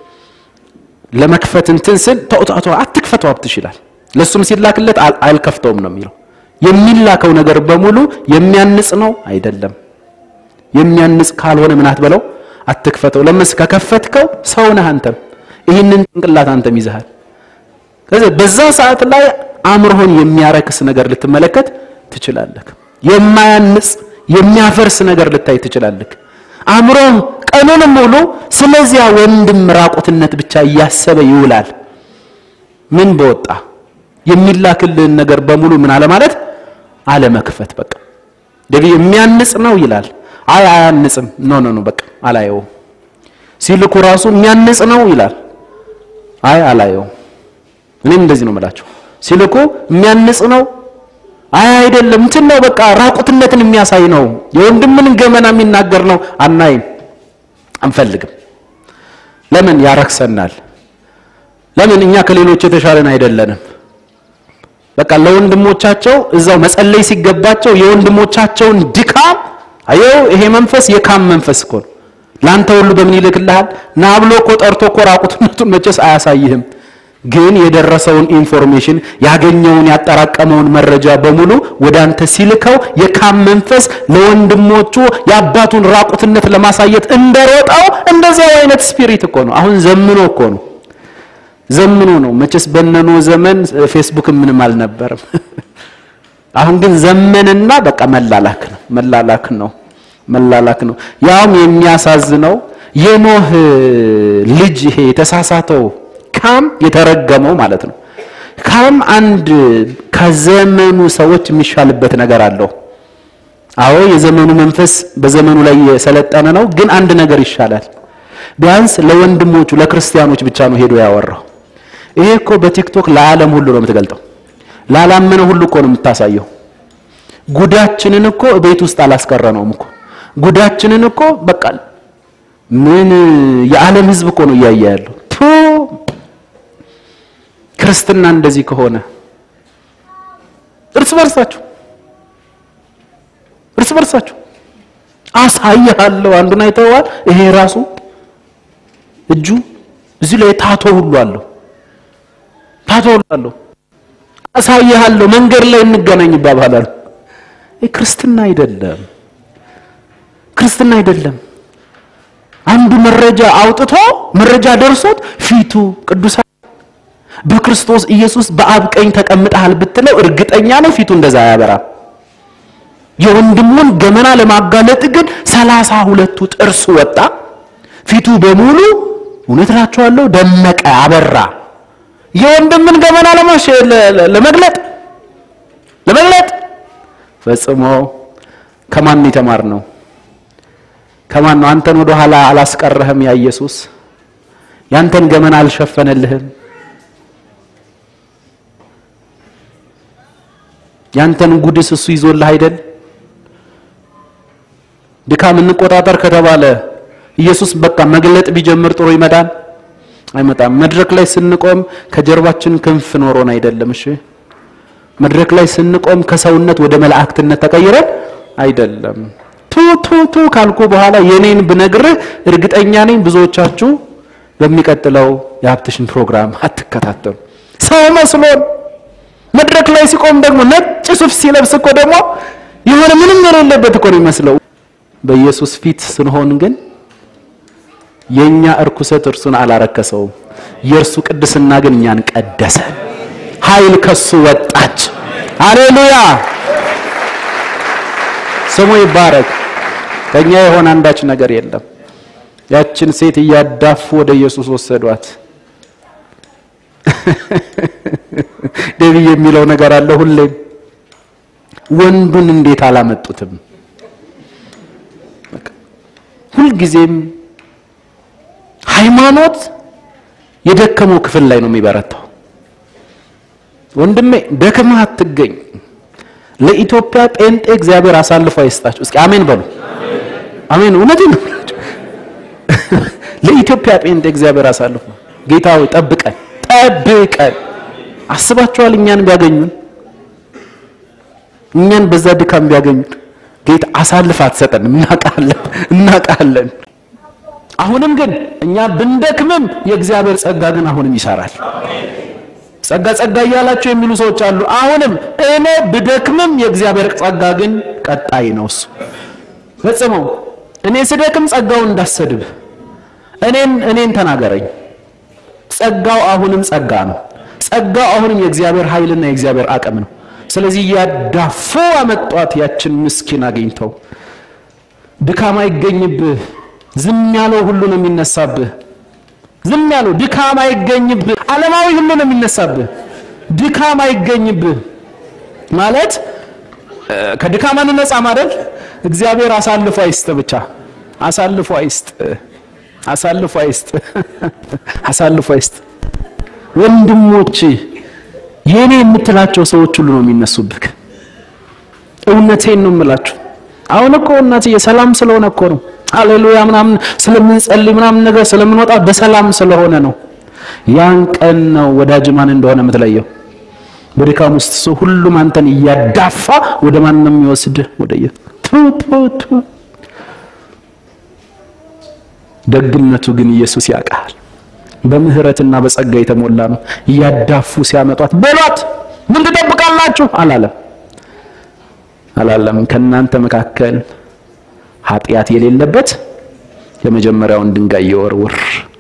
ለመክፈት እንትን ስል ተውጣቶ አትክፈተው አብትሽ ይላል። ለሱም ሲላክለት አልከፍተውም ነው የሚለው። የሚላከው ነገር በሙሉ የሚያንጽ ነው አይደለም። የሚያንጽ ካልሆነ ምን አትበለው፣ አትክፈተው። ለምስ ከከፈትከው ሰው ነህ አንተም፣ ይህንን ጭንቅላት አንተም ይዘሃል። ስለዚህ በዛ ሰዓት ላይ አእምሮህን የሚያረክስ ነገር ልትመለከት ትችላለህ። የማያንጽ የሚያፈርስ ነገር ልታይ ትችላለህ። አእምሮህ ቀኑንም ሙሉ ስለዚያ ወንድም ራቁትነት ብቻ እያሰበ ይውላል። ምን በወጣ የሚላክልህን ነገር በሙሉ ምን አለ ማለት አለመክፈት። በቃ ደግሞ የሚያንጽ ነው ይላል። አይ አያንጽም፣ ኖ ኖ ኖ በቃ አላየውም። ሲልኩ ራሱ የሚያንጽ ነው ይላል። አይ አላየውም። እኔም እንደዚህ ነው የምላቸው ሲልኩ የሚያንጽ ነው። አይ አይደለም፣ እንትን ነው በቃ ራቁትነትን የሚያሳይ ነው፣ የወንድምን ገመና የሚናገር ነው። አናይም፣ አንፈልግም። ለምን ያረክሰናል? ለምን እኛ ከሌሎች የተሻለን አይደለንም። በቃ ለወንድሞቻቸው እዛው መጸለይ ሲገባቸው የወንድሞቻቸውን ድካም አየው። ይሄ መንፈስ የካም መንፈስ እኮ ነው። ለአንተ ሁሉ በምን ይልክልሃል? ና ብሎ እኮ ጠርቶ እኮ ራቁትነቱን መቼስ አያሳይህም ግን የደረሰውን ኢንፎርሜሽን ያገኘውን ያጠራቀመውን መረጃ በሙሉ ወደ አንተ ሲልከው የካም መንፈስ ለወንድሞቹ የአባቱን ራቁትነት ለማሳየት እንደሮጠው እንደዚያው አይነት ስፒሪት እኮ ነው። አሁን ዘምኖ እኮ ነው ዘምኖ ነው። መቼስ በነኖ ዘመን ፌስቡክ ምንም አልነበረም። አሁን ግን ዘመንና በቃ መላላክ ነው መላላክ ነው መላላክ ነው። ያውም የሚያሳዝነው የኖህ ልጅ ይሄ የተሳሳተው ካም የተረገመው ማለት ነው። ካም አንድ ከዘመኑ ሰዎች የሚሻልበት ነገር አለው። አዎ የዘመኑ መንፈስ በዘመኑ ላይ የሰለጠነ ነው፣ ግን አንድ ነገር ይሻላል። ቢያንስ ለወንድሞቹ ለክርስቲያኖች ብቻ ነው ሄዶ ያወራው። ይሄ እኮ በቲክቶክ ለዓለም ሁሉ ነው የምትገልጠው። ላላመነ ሁሉ እኮ ነው የምታሳየው። ጉዳችንን እኮ ቤት ውስጥ አላስቀረነውም እኮ ጉዳችንን እኮ በቃ ምን የዓለም ሕዝብ እኮ ነው እያየ ያለው ክርስትና እንደዚህ ከሆነ እርስ በርሳችሁ እርስ በርሳችሁ አሳይሃለሁ። አንዱን አይተዋል። ይሄ ራሱ እጁ እዚህ ላይ ታቶ ሁሉ አለው፣ ታቶ ሁሉ አለው። አሳይሃለሁ፣ መንገድ ላይ እንገናኝ ይባባላል። ይህ ክርስትና አይደለም፣ ክርስትና አይደለም። አንዱ መረጃ አውጥቶ መረጃ ደርሶት ፊቱ ቅዱሳን በክርስቶስ ኢየሱስ በአብ ቀኝ ተቀምጠሃል ብትለው እርግጠኛ ነው ፊቱ እንደዛ አያበራም። የወንድሙን ገመና ለማጋለጥ ግን ሰላሳ ሁለቱ ጥርሱ ወጣ። ፊቱ በሙሉ እውነት እላችኋለሁ ደመቀ፣ አበራ። የወንድምን ገመና ለማሽ ለመግለጥ ለመግለጥ ፈጽሞ ከማን የተማር ነው? ከማን ነው? አንተን ወደ ኋላ አላስቀረህም ያ ኢየሱስ ያንተን ገመና አልሸፈነልህም። ያንተን ጉድስ እሱ ይዞልህ አይደል? ድካም እንቆጣጠር ከተባለ ኢየሱስ በቃ መግለጥ ቢጀምር ጥሩ ይመጣል አይመጣም። መድረክ ላይ ስንቆም ከጀርባችን ክንፍ ኖሮን አይደለም። እሺ መድረክ ላይ ስንቆም ከሰውነት ወደ መላእክትነት ተቀይረን አይደለም። ቱ ቱ ቱ ካልኩ በኋላ የኔን ብነግርህ እርግጠኛ ነኝ ብዙዎቻችሁ በሚቀጥለው የሀብትሽን ፕሮግራም አትከታተሉ። ሰው መስሎን መድረክ ላይ ሲቆም ደግሞ ነጭ ሱፍ ሲለብስ እኮ ደግሞ የሆነ ምንም የሌለበት እኮ ነው የሚመስለው። በኢየሱስ ፊት ስንሆን ግን የኛ እርኩሰት እርሱን አላረከሰውም። የእርሱ ቅድስና ግን እኛን ቀደሰ። ኃይል ከሱ ወጣች። ሃሌሉያ ስሙ ይባረክ። ከኛ የሆነ አንዳች ነገር የለም። ያችን ሴት እያዳፉ ወደ ኢየሱስ ወሰዷት። ደብዬ የሚለው ነገር አለ ሁሌም ወንዱን እንዴት አላመጡትም? ሁልጊዜም ሃይማኖት የደከመው ክፍል ላይ ነው የሚበረታው። ወንድሜ ደክመህ አትገኝ። ለኢትዮጵያ ጴንጤ እግዚአብሔር አሳልፎ አይስጣችሁ። እስኪ አሜን በሉ። አሜን። እውነቴን ነው። ለኢትዮጵያ ጴንጤ እግዚአብሔር አሳልፎ ጌታ ሆይ ጠብቀን፣ ጠብቀን። አስባችኋል? እኛን ቢያገኙን እኛን በዛ ድካም ቢያገኙን ጌታ አሳልፍ አትሰጠንም። እናውቃለን፣ እናውቃለን። አሁንም ግን እኛ ብንደክምም የእግዚአብሔር ጸጋ ግን አሁንም ይሰራል። ጸጋ ጸጋ እያላቸው የሚሉ ሰዎች አሉ። አሁንም እኔ ብደክምም የእግዚአብሔር ጸጋ ግን ቀጣይ ነው። እሱ ፈጽመው እኔ ስደክም ጸጋውን እንዳሰድብ እኔን እኔን ተናገረኝ። ጸጋው አሁንም ጸጋ ነው። ጸጋው አሁንም የእግዚአብሔር ኃይልና የእግዚአብሔር አቅም ነው። ስለዚህ ያዳፉ አመጧት። ያችን ምስኪን አግኝተው ድካም አይገኝብህ። ዝም ያለው ሁሉ ነው የሚነሳብህ። ዝም ያለው ድካም አይገኝብህ። ዓለማዊ ሁሉ ነው የሚነሳብህ። ድካም አይገኝብህ ማለት ከድካም አንነጻ ማለት እግዚአብሔር አሳልፎ አይስጥ፣ ብቻ አሳልፎ አይስጥ፣ አሳልፎ አይስጥ፣ አሳልፎ አይስጥ። ወንድሞች የኔ የምትላቸው ሰዎች ሁሉ ነው የሚነሱብህ። እውነቴን ነው የምላችሁ። አሁን እኮ እናትዬ ሰላም ስለሆነ እኮ ነው ሃሌሉያ ምናምን ስለምንጸልይ ምናምን ነገር ስለምንወጣ በሰላም ስለሆነ ነው። ያን ቀን ነው ወዳጅ ማን እንደሆነ የምትለየው። በድካም ውስጥ ሰው ሁሉም አንተን እያዳፋ ወደ ማን ነው የሚወስድህ? ወደ ደግነቱ ግን ኢየሱስ ያውቃል። በምህረትና በጸጋ የተሞላ ነው። እያዳፉ ሲያመጧት በሏት ምን ትጠብቃላችሁ አላለም አላለም። ከእናንተ መካከል ኃጢአት የሌለበት የመጀመሪያውን ድንጋይ ይወርውር።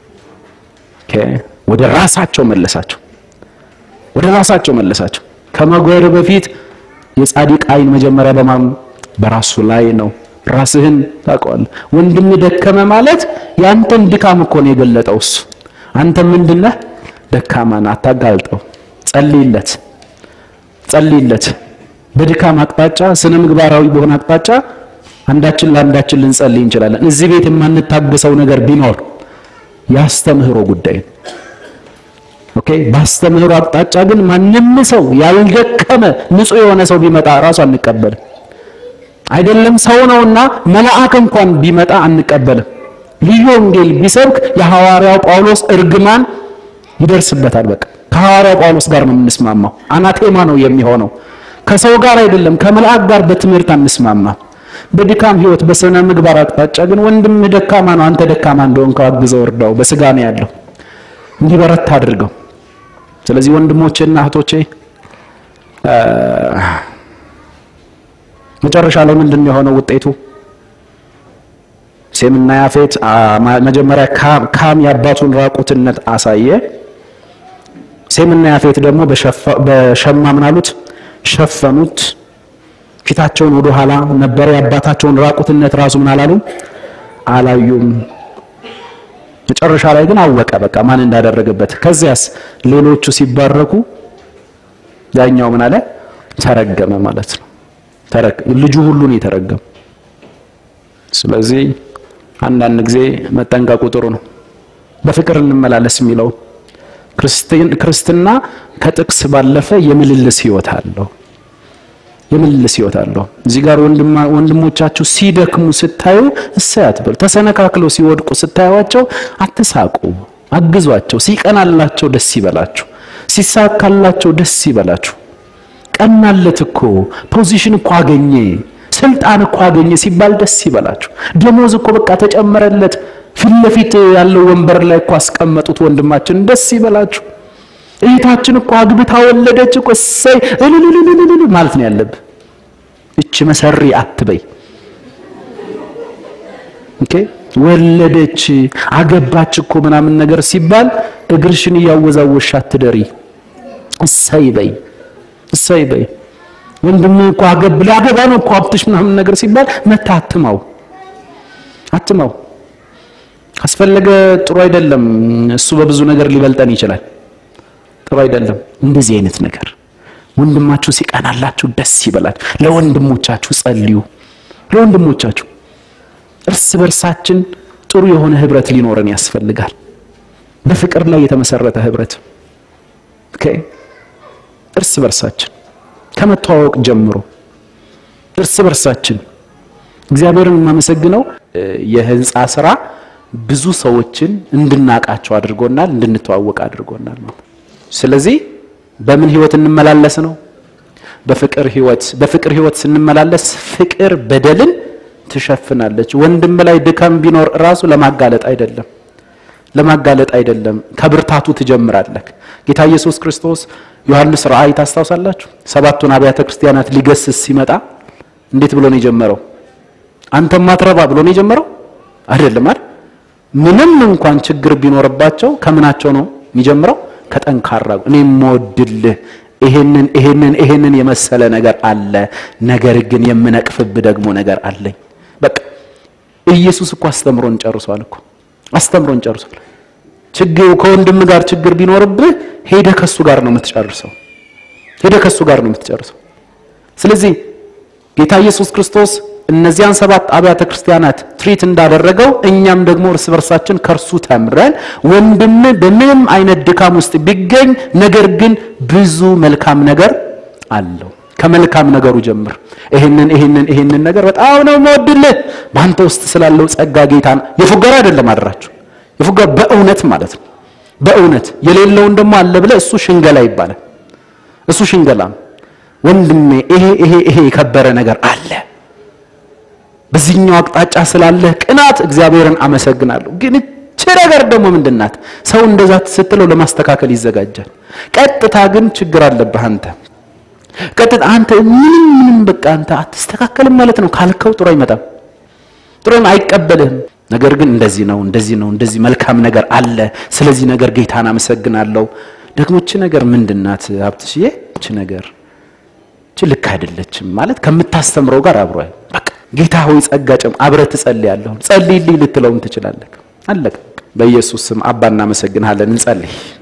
ወደ ራሳቸው መለሳቸው፣ ወደ ራሳቸው መለሳቸው። ከመጎር በፊት የጻድቅ ዓይን መጀመሪያ በማን በራሱ ላይ ነው። ራስህን ታውቀዋለህ። ወንድም ደከመ ማለት ያንተን ድካም እኮ ነው የገለጠው እሱ። አንተ ምንድነህ? ደካማ ነህ። አታጋልጠው። ጸልይለት፣ ጸልይለት። በድካም አቅጣጫ ስነ ምግባራዊ በሆነ አቅጣጫ አንዳችን ለአንዳችን ልንጸልይ እንችላለን። እዚህ ቤት የማንታገሰው ነገር ቢኖር የአስተምህሮ ጉዳይ ነው። ኦኬ። በአስተምህሮ አቅጣጫ ግን ማንም ሰው ያልደከመ ንጹሕ የሆነ ሰው ቢመጣ ራሱ አንቀበልም። አይደለም ሰው ነውና መልአክ እንኳን ቢመጣ አንቀበልም። ልዩ ወንጌል ቢሰብክ የሐዋርያው ጳውሎስ እርግማን ይደርስበታል። በቃ ከሐዋርያው ጳውሎስ ጋር ነው የምንስማማው። አናቴማ ነው የሚሆነው። ከሰው ጋር አይደለም፣ ከመልአክ ጋር በትምህርት አንስማማም። በድካም ህይወት በስነ ምግባር አቅጣጫ ግን ወንድምህ ደካማ ነው፣ አንተ ደካማ እንደሆንክ አግዘው፣ እርዳው። በስጋ ነው ያለው፣ እንዲበረታ አድርገው። ስለዚህ ወንድሞቼና እህቶቼ መጨረሻ ላይ ምንድን ነው የሆነው ውጤቱ? ሴምና ያፌት መጀመሪያ ካም የአባቱን ራቁትነት አሳየ። ሴምና ያፌት ደግሞ በሸማ ምን አሉት? ሸፈኑት። ፊታቸውን ወደ ኋላ ነበረ። የአባታቸውን ራቁትነት ራሱ ምን አላሉም? አላዩም። መጨረሻ ላይ ግን አወቀ በቃ ማን እንዳደረገበት። ከዚያስ ሌሎቹ ሲባረኩ ያኛው ምን አለ? ተረገመ ማለት ነው። ልጁ ሁሉ ነው የተረገመ። ስለዚህ አንዳንድ ጊዜ መጠንቀቁ ጥሩ ነው። በፍቅር እንመላለስ የሚለው ክርስትና ከጥቅስ ባለፈ የምልልስ ህይወት አለው። የምልልስ ህይወት አለው። እዚህ ጋር ወንድሞቻችሁ ሲደክሙ ስታዩ እሰይ አትበሉ። ተሰነካክለው ሲወድቁ ስታዩዋቸው አትሳቁ፣ አግዟቸው። ሲቀናላቸው ደስ ይበላችሁ፣ ሲሳካላቸው ደስ ይበላችሁ። ቀናለት እኮ ፖዚሽን እኮ አገኘ፣ ስልጣን እኮ አገኘ ሲባል ደስ ይበላችሁ። ደሞዝ እኮ በቃ ተጨመረለት፣ ፊት ለፊት ያለው ወንበር ላይ እኮ አስቀመጡት ወንድማችን፣ ደስ ይበላችሁ። እህታችን እኮ አግብታ ወለደች እኮ እሰይ እልልልልልል ማለት ነው ያለብህ። እች መሰሪ አትበይ። ኦኬ ወለደች አገባች እኮ ምናምን ነገር ሲባል እግርሽን እያወዛወሽ አትደሪ። እሰይ በይ፣ እሰይ በይ። ወንድም እኮ አገብ ሊያገባ ነው እኮ ሀብትሽ ምናምን ነገር ሲባል መታ አትማው፣ አትማው። ካስፈለገ ጥሩ አይደለም። እሱ በብዙ ነገር ሊበልጠን ይችላል። ጥሩ አይደለም። እንደዚህ አይነት ነገር ወንድማችሁ ሲቀናላችሁ ደስ ይበላችሁ። ለወንድሞቻችሁ ጸልዩ። ለወንድሞቻችሁ እርስ በርሳችን ጥሩ የሆነ ህብረት ሊኖረን ያስፈልጋል። በፍቅር ላይ የተመሰረተ ህብረት ኦኬ። እርስ በርሳችን ከመተዋወቅ ጀምሮ እርስ በርሳችን እግዚአብሔርን የማመሰግነው የህንፃ ስራ ብዙ ሰዎችን እንድናቃቸው አድርጎናል፣ እንድንተዋወቅ አድርጎናል ማለት ስለዚህ በምን ህይወት እንመላለስ ነው? በፍቅር ህይወት። በፍቅር ህይወት ስንመላለስ ፍቅር በደልን ትሸፍናለች። ወንድም ላይ ድካም ቢኖር ራሱ ለማጋለጥ አይደለም፣ ለማጋለጥ አይደለም፣ ከብርታቱ ትጀምራለህ። ጌታ ኢየሱስ ክርስቶስ ዮሐንስ ራእይ ታስታውሳላችሁ? ሰባቱን አብያተ ክርስቲያናት ሊገስስ ሲመጣ እንዴት ብሎ ነው የጀመረው? አንተም ማትረባ ብሎ ነው የጀመረው አይደለም አይደል? ምንም እንኳን ችግር ቢኖርባቸው ከምናቸው ነው የሚጀምረው? ከጠንካራ እኔ የምወድልህ ይሄንን ይሄንን ይሄንን የመሰለ ነገር አለ፣ ነገር ግን የምነቅፍብህ ደግሞ ነገር አለኝ። በቃ ኢየሱስ እኮ አስተምሮን ጨርሷል እኮ አስተምሮን ጨርሷል። ችግር ከወንድም ጋር ችግር ቢኖርብህ ሄደህ ከሱ ጋር ነው የምትጨርሰው፣ ሄደህ ከሱ ጋር ነው የምትጨርሰው። ስለዚህ ጌታ ኢየሱስ ክርስቶስ እነዚያን ሰባት አብያተ ክርስቲያናት ትሪት እንዳደረገው እኛም ደግሞ እርስ በርሳችን ከእርሱ ተምረን ወንድም በምንም አይነት ድካም ውስጥ ቢገኝ ነገር ግን ብዙ መልካም ነገር አለው። ከመልካም ነገሩ ጀምር። ይሄንን ይሄንን ይሄንን ነገር በጣም ነው የምወድልህ በአንተ ውስጥ ስላለው ጸጋ ጌታን የፉገራ አይደለም አደራችሁ፣ የፉገራ በእውነት ማለት ነው። በእውነት የሌለውን ደግሞ አለ ብለህ እሱ ሽንገላ ይባላል። እሱ ሽንገላ ወንድሜ፣ ይሄ ይሄ ይሄ የከበረ ነገር አለ በዚህኛው አቅጣጫ ስላለህ ቅናት እግዚአብሔርን አመሰግናለሁ። ግን እቺ ነገር ደግሞ ምንድናት? ሰው እንደዛ ስትለው ለማስተካከል ይዘጋጃል። ቀጥታ ግን ችግር አለብህ አንተ ቀጥታ አንተ ምንም ምንም በቃ አንተ አትስተካከልም ማለት ነው ካልከው ጥሩ አይመጣም፣ ጥሩ አይቀበልህም። ነገር ግን እንደዚህ ነው እንደዚህ ነው እንደዚህ መልካም ነገር አለ። ስለዚህ ነገር ጌታን አመሰግናለሁ። ደግሞ እቺ ነገር ምንድናት ሀብትሽዬ? እቺ ነገር እቺ ልክ አይደለችም ማለት ከምታስተምረው ጋር አብሮ በቃ ጌታ ሆይ ጸጋ ጨም አብረህ ትጸልያለህ። ጸልይልኝ ልትለውም ትችላለህ። አለቀ። በኢየሱስ ስም አባ እናመሰግንሃለን። እንጸልይ።